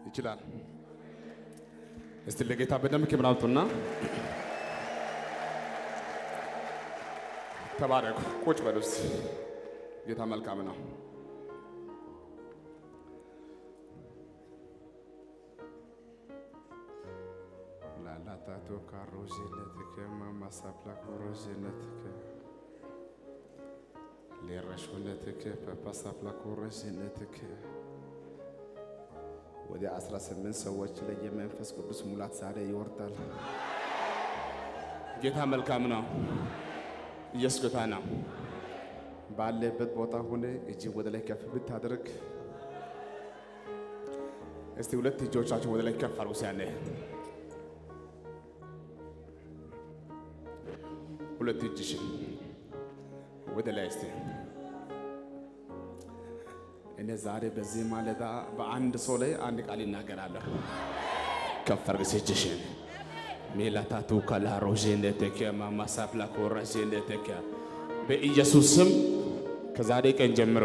ይችላል። እስቲ ለጌታ በደንብ ክብር አምጡና ተባረኩ። ቁጭ በሉ እስቲ። ጌታ መልካም ነው። ላላታቶ ካሮዜነትከ ማማሳፕላ ኮሮዜነትከ ሌረሾነትከ ፐፓሳፕላ ኮሮዜነትከ ወደ 18 ሰዎች ላይ የመንፈስ ቅዱስ ሙላት ዛሬ ይወርዳል። ጌታ መልካም ነው። ኢየሱስ ጌታ ነው። ባለበት ቦታ ሆነ እጅ ወደ ላይ ከፍ ብታደርግ እስቲ ሁለት እጆቻችሁ ወደ ላይ ከፍ አድርጉ። ሲያለ ሁለት እጅሽን ወደ ላይ እስቲ እኔ ዛሬ በዚህ ማለዳ በአንድ ሰው ላይ አንድ ቃል ይናገራለሁ። ከፍ አድርገሽ እጅሽን ሜላታቱ ካላሮዤነቴከ ማማሳፕላ ኮረዤነቴከ በኢየሱስ ስም ከዛሬ ቀን ጀምሮ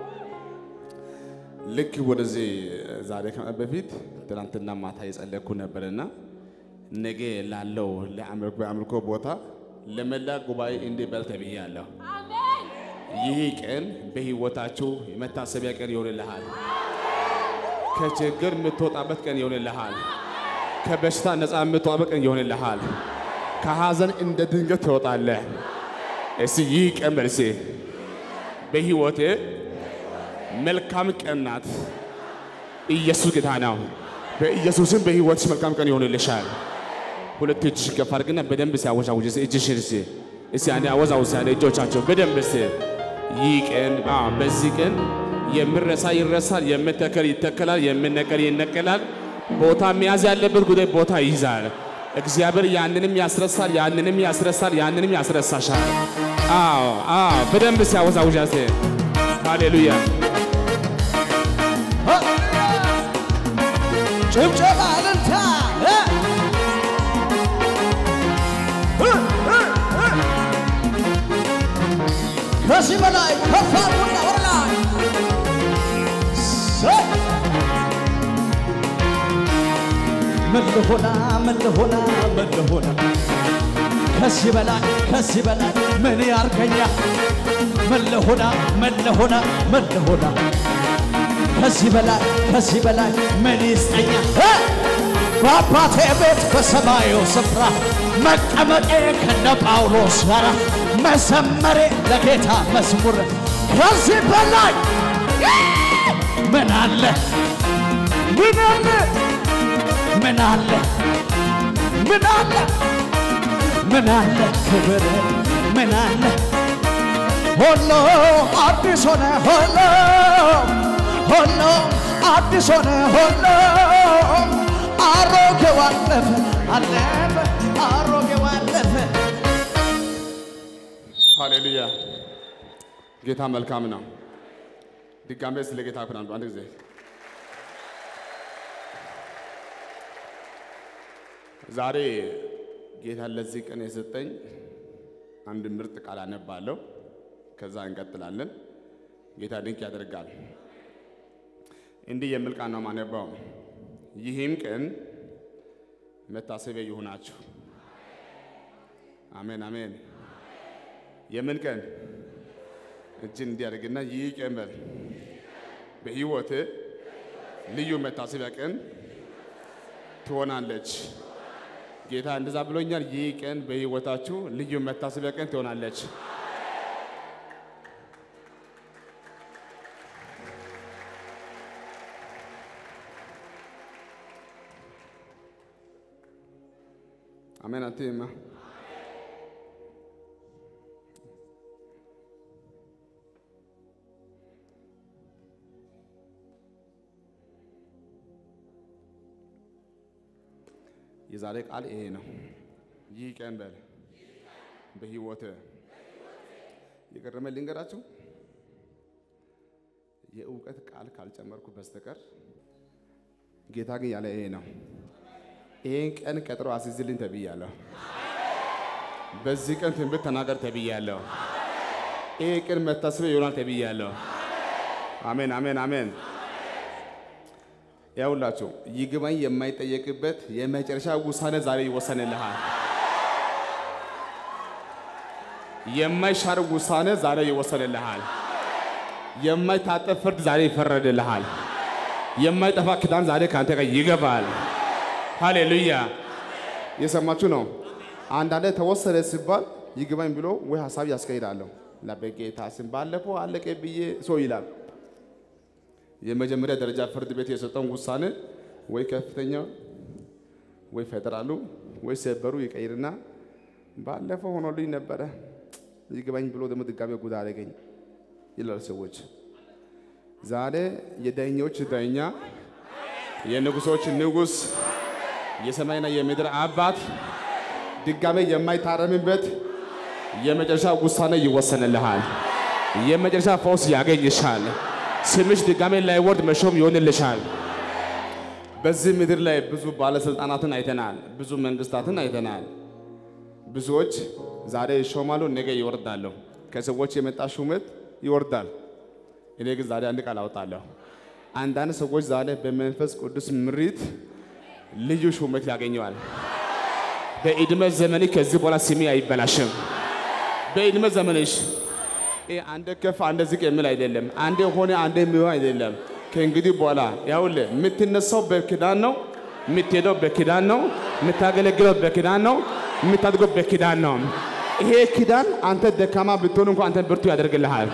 ልክ ወደዚህ ዛሬ ከመጣ በፊት ትናንትና ማታ የጸለይኩ ነበርና ነገ ላለው በአምልኮ ቦታ ለመላ ጉባኤ እንዲህ በል ተብያለሁ። ይህ ቀን በሕይወታችሁ የመታሰቢያ ቀን ይሆንልሃል። ከችግር የምትወጣበት ቀን ይሆንልሃል። ከበሽታ ነፃ የምትወጣበት ቀን ይሆንልሃል። ከሐዘን እንደ ድንገት ትወጣለህ። እስቲ ይህ ቀን መልሴ በሕይወቴ መልካም ቀን ናት። ኢየሱስ ጌታ ነው። በኢየሱስም በሕይወትሽ መልካም ቀን ይሆንልሻል። ሁለት እጅሽ ከፍ አድርግና በደንብ ሲያወዛውጅ እጅሽን እስቲ እስቲ አንዴ አወዛውዝ ያለ እጆቻቸው በደንብ እስቲ ይህ ቀን አዎ፣ በዚህ ቀን የምረሳ ይረሳል፣ የምተከል ይተከላል፣ የምነቀል ይነቀላል። ቦታ መያዝ ያለበት ጉዳይ ቦታ ይይዛል። እግዚአብሔር ያንንም ያስረሳል፣ ያንንም ያስረሳል፣ ያንንም ያስረሳሻል። አዎ አዎ፣ በደንብ ሲያወዛውጅ እስቲ ሃሌሉያ ጭብጨባ እልልታ እ እ እ እ ከዚህ በላይ ከፍ አድርጉና ወደ ላይ ሰይ! ምን ልሆና ምን ልሆና ምን ልሆና ከዚህ በላይ ከዚህ በላይ ምን ያርገኛ ምን ልሆና ምን ልሆና ምን ልሆና ከዚህ በላይ ከዚህ በላይ ምን ይስጠኛ እ? በአባቴ ቤት በሰማዩ ስፍራ መቀመጤ ከነ ጳውሎስ ጋር መዘመሬ ለጌታ መዝሙር ከዚህ በላይ ምን አለ ምን አለ ምን አለ ምን አለ ምን አለ ክብር ምን አለ ሁሉ አዲስ ሆነ ሁሉ ሁሉ አዲስ ሆነ ሁሉ አሮጌው አለፈ አለፈ አሮጌው አለፈ ሃሌሉያ ጌታ መልካም ነው። ድጋሜ ስለ ጌታ ክናሉ አንድ ጊዜ ዛሬ ጌታ ለዚህ ቀን የሰጠኝ አንድ ምርጥ ቃል አነባለሁ። ከዛ እንቀጥላለን። ጌታ ድንቅ ያደርጋል። እንዲህ የሚል ቃል ነው ማነባው። ይህም ቀን መታሰቢያ ይሁናችሁ። አሜን አሜን። የምን ቀን እጅን እንዲያደርግና ይህ ቀን በል በሕይወት ልዩ መታሰቢያ ቀን ትሆናለች። ጌታ እንደዛ ብሎኛል። ይህ ቀን በሕይወታችሁ ልዩ መታሰቢያ ቀን ትሆናለች። አሜን አትይማ የዛሬ ቃል ይሄ ነው። ይህ ቀን በል በሕይወት የቀረመ ልንገራችሁ። የእውቀት ቃል ካልጨመርኩ በስተቀር ጌታ ግን ያለ ይሄ ነው። ይሄን ቀን ቀጥሮ አስይዝልኝ ተብያለሁ። በዚህ ቀን ትንቢት ተናገር ተብያለሁ። ይሄ ቀን መታሰቢያ ይሆናል ተብያለሁ። አሜን አሜን አሜን። ያውላችሁ ይግባኝ የማይጠየቅበት የመጨረሻ ውሳኔ ዛሬ ይወሰንልሃል። የማይሻር ውሳኔ ዛሬ ይወሰንልሃል። የማይታጠፍ ፍርድ ዛሬ ይፈረድልሃል። የማይጠፋ ኪዳን ዛሬ ከአንተ ጋር ይገባል። ሃሌሉያ! የሰማችሁ ነው። አንዳንዴ ተወሰነ ሲባል ይግባኝ ብሎ ወይ ሀሳብ ያስቀይራለሁ። ለበጌታ ስም ባለፈው አለቀ ብዬ ሰው ይላል። የመጀመሪያ ደረጃ ፍርድ ቤት የሰጠውን ውሳኔ ወይ ከፍተኛ ወይ ፌደራሉ ወይ ሰበሩ ይቀይርና ባለፈው ሆኖልኝ ነበረ ይግባኝ ብሎ ደግሞ ድጋሜ ጉድ አደረገኝ ይላል ሰዎች። ዛሬ የዳኞች ዳኛ የንጉሶች ንጉሥ የሰማይና የምድር አባት ድጋሜ የማይታረምበት የመጨረሻ ውሳኔ ይወሰንልሃል። የመጨረሻ ፈውስ ያገኝሻል። ስምሽ ድጋሜ ላይወርድ መሾም ይሆንልሻል። በዚህ ምድር ላይ ብዙ ባለስልጣናትን አይተናል። ብዙ መንግስታትን አይተናል። ብዙዎች ዛሬ ይሾማሉ፣ ነገ ይወርዳሉ። ከሰዎች የመጣ ሹመት ይወርዳል። እኔ ግን ዛሬ አንድ ቃል አወጣለሁ። አንዳንድ ሰዎች ዛሬ በመንፈስ ቅዱስ ምሪት ልዩ ሹመት ያገኘዋል። በዕድሜ ዘመኔ ከዚህ በኋላ ስሜ አይበላሽም። በዕድሜ ዘመንሽ ይሄ አንደ ከፍ አንደ ዝቅ የሚል አይደለም። አንዴ ሆነ አንዴ የሚሆን አይደለም። ከእንግዲህ በኋላ ያውልህ የምትነሳው በኪዳን ነው፣ የምትሄደው በኪዳን ነው፣ የምታገለግለው በኪዳን ነው፣ የምታድገው በኪዳን ነው። ይሄ ኪዳን አንተ ደካማ ብትሆን እንኳን አንተ ብርቱ ያደርግልሃል።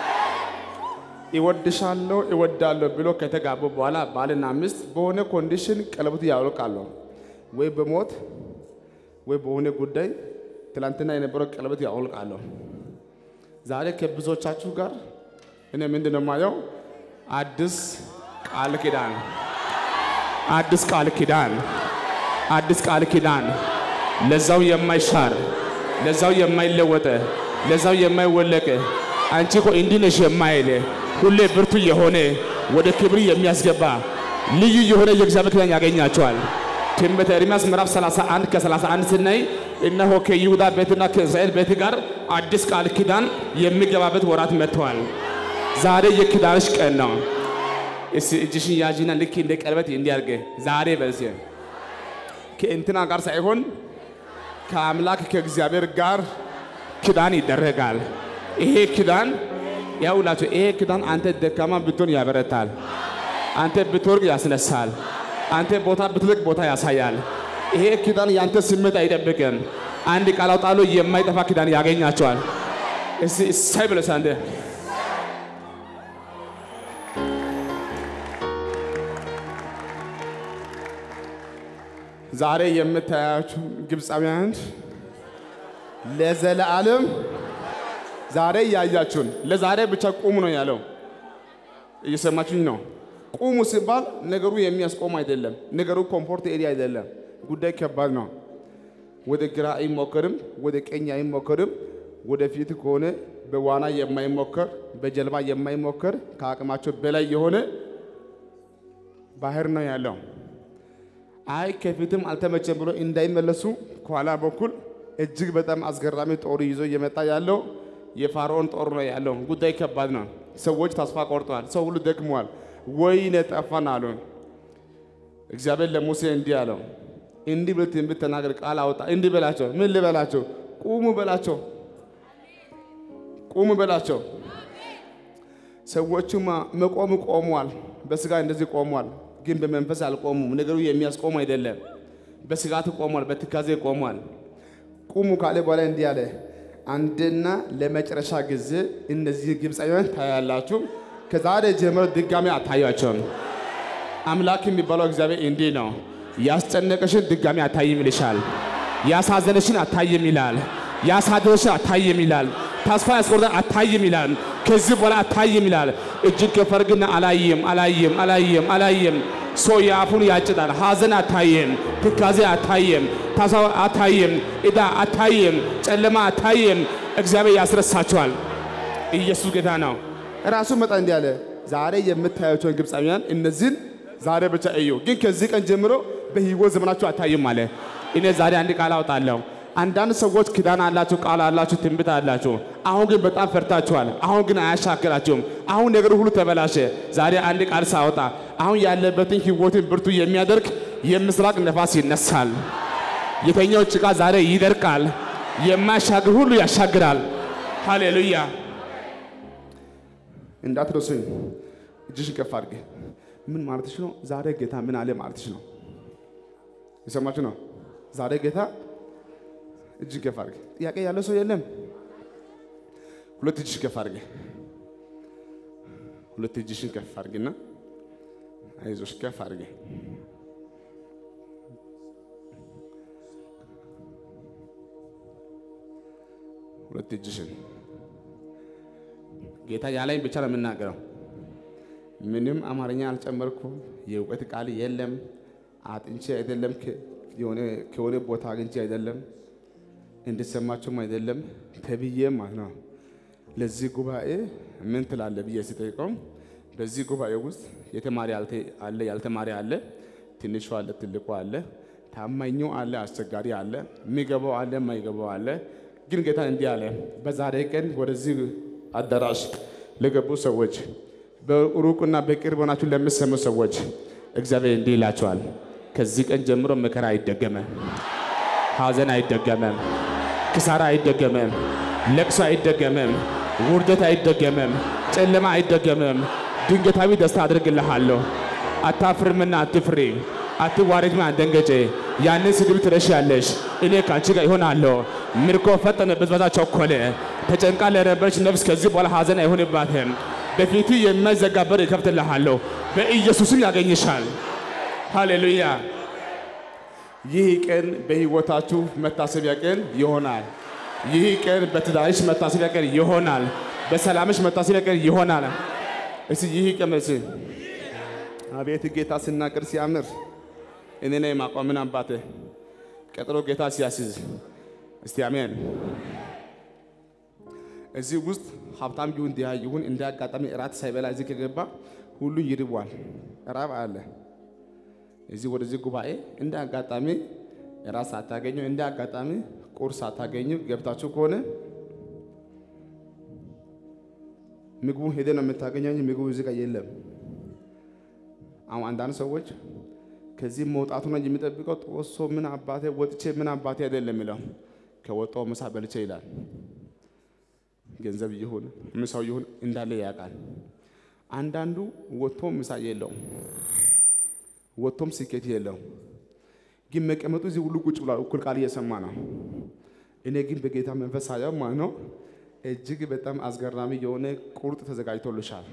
ይወድሻለሁ ይወዳለሁ ብሎ ከተጋቡ በኋላ ባልና ሚስት በሆነ ኮንዲሽን ቀለበቱ ያወልቃሉ። ወይ በሞት ወይ በሆነ ጉዳይ ትላንትና የነበረው ቀለበት ያወልቃሉ። ዛሬ ከብዙዎቻችሁ ጋር እኔ ምንድን ነው የማየው? አዲስ ቃል ኪዳን፣ አዲስ ቃል ኪዳን፣ አዲስ ቃል ኪዳን፣ ለዛው የማይሻር ለዛው የማይለወጥ ለዛው የማይወለቅ አንቺ እኮ እንዲህ ነሽ የማይል ሁሌ ብርቱ የሆነ ወደ ክብር የሚያስገባ ልዩ የሆነ የእግዚአብሔር ኪዳን ያገኛቸዋል። ትንቢተ ኤርምያስ ምዕራፍ 31 ከ31 ስናይ እነሆ ከይሁዳ ቤትና ከእስራኤል ቤት ጋር አዲስ ቃል ኪዳን የሚገባበት ወራት መጥተዋል። ዛሬ የኪዳንሽ ቀን ነው። እስቲ እጅሽን ያዥና ልክ እንደ ቀለበት እንዲያርገ ዛሬ በዚ ከእንትና ጋር ሳይሆን ከአምላክ ከእግዚአብሔር ጋር ኪዳን ይደረጋል። ይሄ ኪዳን ያውላችሁ፣ ይሄ ኪዳን አንተ ደካማ ብትሆን ያበረታል። አንተ ብትወርቅ ያስነሳል። አንተ ቦታ ብትልቅ ቦታ ያሳያል። ይሄ ኪዳን ያንተ ስሜት አይጠብቅም። አንድ ቃል አውጣለሁ፣ የማይጠፋ ኪዳን ያገኛቸዋል። እስቲ እሳይ ብለስ አንተ ዛሬ የምታያችሁ ግብፃውያን ለዘለዓለም ዛሬ እያያችሁን ለዛሬ ብቻ ቁሙ ነው ያለው። እየሰማችሁኝ ነው? ቁሙ ሲባል ነገሩ የሚያስቆም አይደለም። ነገሩ ኮምፎርት ኤሪያ አይደለም። ጉዳይ ከባድ ነው። ወደ ግራ አይሞከርም፣ ወደ ቀኝ አይሞከርም። ወደፊት ከሆነ በዋና የማይሞከር በጀልባ የማይሞከር ከአቅማቸው በላይ የሆነ ባህር ነው ያለው። አይ ከፊትም አልተመቸም ብሎ እንዳይመለሱ ከኋላ በኩል እጅግ በጣም አስገራሚ ጦር ይዞ እየመጣ ያለው የፋርዖን ጦር ነው ያለው። ጉዳይ ከባድ ነው። ሰዎች ተስፋ ቆርጠዋል። ሰው ሁሉ ደክሟል። ወይኔ ጠፋን አሉ። እግዚአብሔር ለሙሴ እንዲህ አለው፣ እንዲህ ብለህ ትንቢት ተናገር፣ ቃል አውጣ። እንዲህ በላቸው። ምን ልበላቸው? ቁሙ በላቸው። ቁሙ በላቸው። ሰዎቹማ መቆም ቆሟል። በስጋ እንደዚህ ቆሟል፣ ግን በመንፈስ አልቆሙም። ነገሩ የሚያስቆም አይደለም። በስጋት ቆሟል፣ በትካዜ ቆሟል። ቁሙ ካለ በኋላ እንዲህ አለ፣ አንድና ለመጨረሻ ጊዜ እነዚህ ግብፃውያን ታያላችሁ። ከዛሬ ጀምሮ ድጋሚ አታያቸውም። አምላክ የሚባለው እግዚአብሔር እንዲህ ነው። ያስጨነቀሽን ድጋሚ አታይም ይልሻል። ያሳዘነሽን አታይም ይላል። ያሳደረሽን አታይም ይላል። ተስፋ ያስቆርጠን አታይም ይላል። ከዚህ በኋላ አታይም ይላል። እጅግ ከፈርግና አላይም አላይም አላይም አላይም። ሰው የአፉን ያጭዳል። ሐዘን አታይም፣ ትካዜ አታይም፣ ተስፋ አታይም፣ ዕዳ አታይም፣ ጨለማ አታይም። እግዚአብሔር ያስረሳቸዋል። ኢየሱስ ጌታ ነው። ራሱ መጣ እንዲህ አለ፣ ዛሬ የምታያቸውን ግብፃውያን እነዚህን ዛሬ ብቻ እዩ፣ ግን ከዚህ ቀን ጀምሮ በሕይወት ዘመናችሁ አታይም አለ። እኔ ዛሬ አንድ ቃል አውጣለሁ። አንዳንድ ሰዎች ኪዳን አላችሁ፣ ቃል አላችሁ፣ ትንቢት አላችሁ። አሁን ግን በጣም ፈርታችኋል። አሁን ግን አያሻክራችሁም። አሁን ነገር ሁሉ ተበላሸ። ዛሬ አንድ ቃል ሳወጣ አሁን ያለበትን ህይወትን ብርቱ የሚያደርግ የምስራቅ ነፋስ ይነሳል። የተኛው ጭቃ ዛሬ ይደርቃል። የማያሻግር ሁሉ ያሻግራል። ሃሌሉያ። እንዳትረሱኝ። እጅሽን ከፍ አድርጌ ምን ማለትሽ ነው? ዛሬ ጌታ ምን አለ ማለትሽ ነው? የሰማችሁ ነው? ዛሬ ጌታ እጅ ከፍ አድርጌ። ጥያቄ ያለ ሰው የለም? ሁለት እጅሽ ከፍ አድርጌ ሁለት እጅሽን ከፍ አድርጌና አይዞሽ ከፍ አድርጌ ሁለት እጅሽን ጌታ ያለኝ ብቻ ነው የምናገረው። ምንም አማርኛ አልጨመርኩም። የእውቀት ቃል የለም። አጥንቼ አይደለም ከ- የሆነ- ከሆነ ቦታ አግኝቼ አይደለም እንድሰማቸውም አይደለም ተብዬም ማለት ነው። ለዚህ ጉባኤ ምን ትላለ ብዬ ሲጠይቀው በዚህ ጉባኤ ውስጥ የተማሪ ያልተ- አለ፣ ያልተማሪ አለ፣ ትንሹ አለ፣ ትልቁ አለ፣ ታማኙ አለ፣ አስቸጋሪ አለ፣ የሚገባው አለ፣ የማይገባው አለ። ግን ጌታ እንዲህ አለ፣ በዛሬ ቀን ወደዚህ አዳራሽ ለገቡ ሰዎች በሩቁና በቅርብ ሆናችሁ ለምትሰሙ ሰዎች እግዚአብሔር እንዲህ ይላቸዋል፣ ከዚህ ቀን ጀምሮ መከራ አይደገመም፣ ሐዘን አይደገመም፣ ክሳራ አይደገመም፣ ለቅሶ አይደገመም፣ ውርደት አይደገመም፣ ጨለማ አይደገመም። ድንገታዊ ደስታ አድርግልሃለሁ። አታፍርምና አትፍሪ፣ አትዋረጅም አትደንገጬ። ያንን ስድብ ትረሻለሽ፣ እኔ ከአንቺ ጋር ይሆናለሁ። ምርኮ ፈጠነ፣ ብዝበዛ ቸኮለ። ተጨንቃ ለነበረች ነፍስ ከዚህ በኋላ ሐዘን አይሆንባትም። በፊት የማይዘጋ በር ይከፍትልሃለሁ። በኢየሱስም ያገኝሻል። ሃሌሉያ። ይህ ቀን በሕይወታችሁ መታሰቢያ ቀን ይሆናል። ይህ ቀን በትዳርሽ መታሰቢያ ቀን ይሆናል። በሰላምሽ መታሰቢያ ቀን ይሆናል። እስቲ ይህ ቀን መልስ አቤት ጌታ ስናገር ሲያምር እኔ ነኝ ማቋምን አባቴ ቀጥሮ ጌታ ሲያስይዝ እስቲ አሜን። እዚህ ውስጥ ሀብታም ይሁን ድሃ ይሁን እንደ አጋጣሚ እራት ሳይበላ እዚህ ከገባ ሁሉ ይርቧል። ራብ አለ። እዚህ ወደዚህ ጉባኤ እንደ አጋጣሚ እራት ሳታገኙ እንደ አጋጣሚ ቁርስ ሳታገኙ ገብታችሁ ከሆነ ምግቡ ሄደ ነው የምታገኘው እንጂ ምግቡ እዚህ ጋር የለም። አሁን አንዳንድ ሰዎች ከዚህ መውጣቱ ነው የሚጠብቀው። ጦሶ ምን አባቴ ወጥቼ ምን አባቴ አይደለም የሚለው ከወጣው ምሳ በልቼ ይላል። ገንዘብ ይሁን ምሳው ይሁን እንዳለ ያውቃል። አንዳንዱ ወጥቶም ምሳ የለውም፣ ወጥቶም ስኬት የለውም። ግን መቀመጡ እዚህ ሁሉ ቁጭ ብሏል፣ እኩል ቃል እየሰማ ነው። እኔ ግን በጌታ መንፈስ ሳየው ማለት ነው እጅግ በጣም አስገራሚ የሆነ ቁርጥ ተዘጋጅቶልሻል።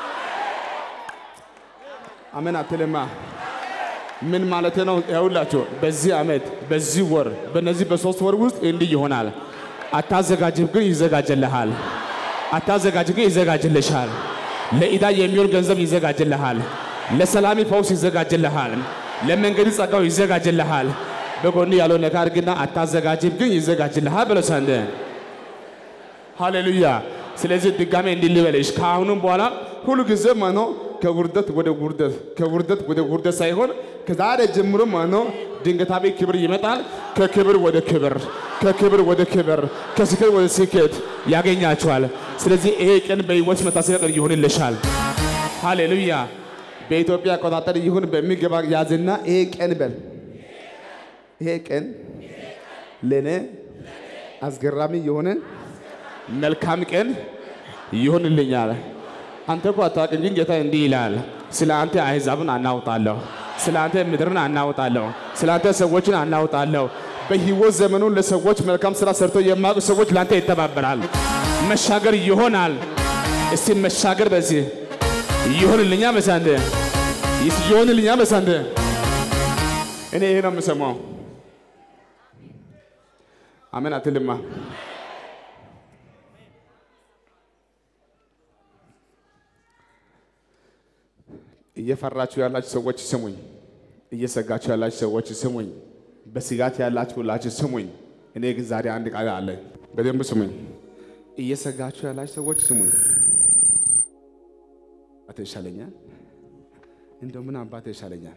አሜን አትልማ? ምን ማለት ነው? ያውላችሁ በዚህ ዓመት በዚህ ወር በነዚህ በሶስት ወር ውስጥ እንዲህ ይሆናል። አታዘጋጅም ግን ይዘጋጅልሃል። አታዘጋጅም ግን ይዘጋጅልሻል። ለኢዳ የሚሆን ገንዘብ ይዘጋጅልሃል። ለሰላሚ ፈውስ ይዘጋጅልሃል። ለመንገድ ጸጋው ይዘጋጅልሃል። በጎን ያለው ነካ አድርግና አታዘጋጅም ግን ይዘጋጅልሃል ብሎ ሰንደ ሃሌሉያ። ስለዚህ ድጋሜ እንዲህ ልበልሽ ከአሁኑም በኋላ ሁሉ ጊዜ ማኖ ከውርደት ወደ ውርደት ከውርደት ወደ ውርደት ሳይሆን ከዛሬ ጀምሮ ማኖ ድንገታዊ ክብር ይመጣል። ከክብር ወደ ክብር፣ ከክብር ወደ ክብር፣ ከስኬት ወደ ስኬት ያገኛችኋል። ስለዚህ ይሄ ቀን በሕይወት መታሰቢያ ቀን ይሆንልሻል። ሃሌሉያ። በኢትዮጵያ አቆጣጠር ይሁን በሚገባ ያዝና ይሄ ቀን በል ይሄ ቀን ለእኔ አስገራሚ የሆነ መልካም ቀን ይሆንልኛል። አንተ እኮ አታውቅም፣ ግን ጌታ እንዲህ ይላል፣ ስለ አንተ አሕዛብን አናውጣለሁ፣ ስለ አንተ ምድርን አናውጣለሁ፣ ስለ አንተ ሰዎችን አናውጣለሁ። በሕይወት ዘመኑ ለሰዎች መልካም ስራ ሰርቶ የማያውቁ ሰዎች ለአንተ ይተባበራል። መሻገር ይሆናል። እስቲ መሻገር በዚህ ይሆንልኛ መሳንደ ይሆንልኛ መሳንደ እኔ ይሄ ነው የምሰማው። አሜን አትልማ? እየፈራችሁ ያላችሁ ሰዎች ስሙኝ። እየሰጋችሁ ያላችሁ ሰዎች ስሙኝ። በስጋት ያላችሁ ሁላችሁ ስሙኝ። እኔ ግን ዛሬ አንድ ቃል አለ፣ በደንብ ስሙኝ። እየሰጋችሁ ያላችሁ ሰዎች ስሙኝ። አባቴ ይሻለኛል፣ እንደው ምን አባቴ ይሻለኛል።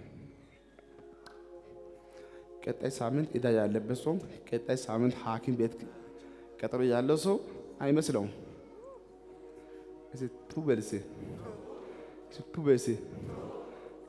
ቀጣይ ሳምንት ዕዳ ያለበት ሰው፣ ቀጣይ ሳምንት ሐኪም ቤት ቀጠሮ ያለው ሰው አይመስለውም። ቱ በልሴ ቱ በልሴ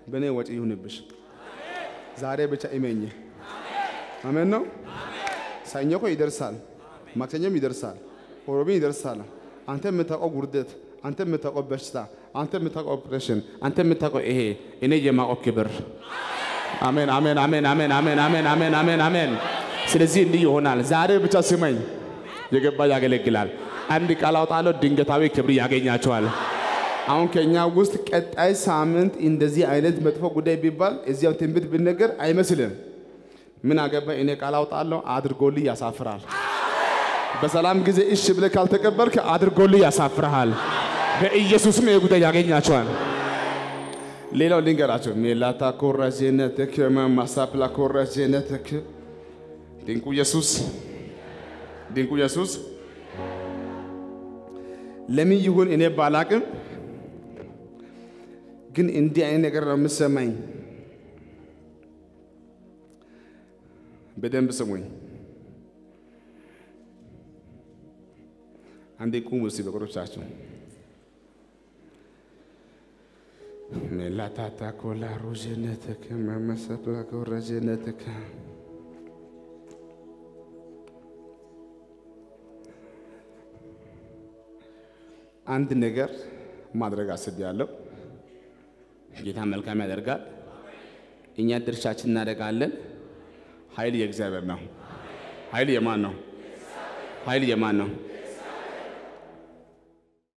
በእኔ ወጪ ይሁንብሽ። ዛሬ ብቻ እመኝ። አሜን ነው። ሰኞ እኮ ይደርሳል፣ ማክሰኞም ይደርሳል፣ ሮብም ይደርሳል። አንተ የምታውቀው ጉርደት፣ አንተ የምታውቀው በሽታ፣ አንተ የምታውቀው ኦፕሬሽን፣ አንተ የምታውቀው ይሄ እኔ የማውቀው ክብር። አሜን አሜን አሜን አሜን አሜን አሜን አሜን አሜን አሜን። ስለዚህ እንዲህ ይሆናል። ዛሬ ብቻ ስመኝ፣ የገባ ያገለግላል። አንድ ቃል አውጣለሁ፣ ድንገታዊ ክብር ያገኛቸዋል። አሁን ከኛ ውስጥ ቀጣይ ሳምንት እንደዚህ አይነት መጥፎ ጉዳይ ቢባል እዚያው ትንቢት ብነገር አይመስልም። ምን አገባ እኔ ቃል አውጣለሁ፣ አድርጎልህ ያሳፍራል። በሰላም ጊዜ እሺ ብለህ ካልተቀበልክ አድርጎልህ ያሳፍርሃል። በኢየሱስም ይህ ጉዳይ ያገኛቸዋል። ሌላው ልንገራቸው ሜላታ ኮራጄነትክ ማሳፕላ ኮራጄነትክ ድንቁ ኢየሱስ ድንቁ ኢየሱስ ለምን ይሁን እኔ ባላቅም ግን እንዲህ አይነት ነገር ነው የምሰማኝ። በደንብ ስሙኝ። አንዴ ቁሙ እስቲ በቁሮቻችሁ ሜላታታ ኮላ ሮዤነትክ መመሰፕላ ኮረጄነትክ አንድ ነገር ማድረግ አስቤያለሁ። ጌታ መልካም ያደርጋል። እኛ ድርሻችን እናደርጋለን። ኃይል የእግዚአብሔር ነው። ኃይል የማን ነው? ኃይል የማን ነው?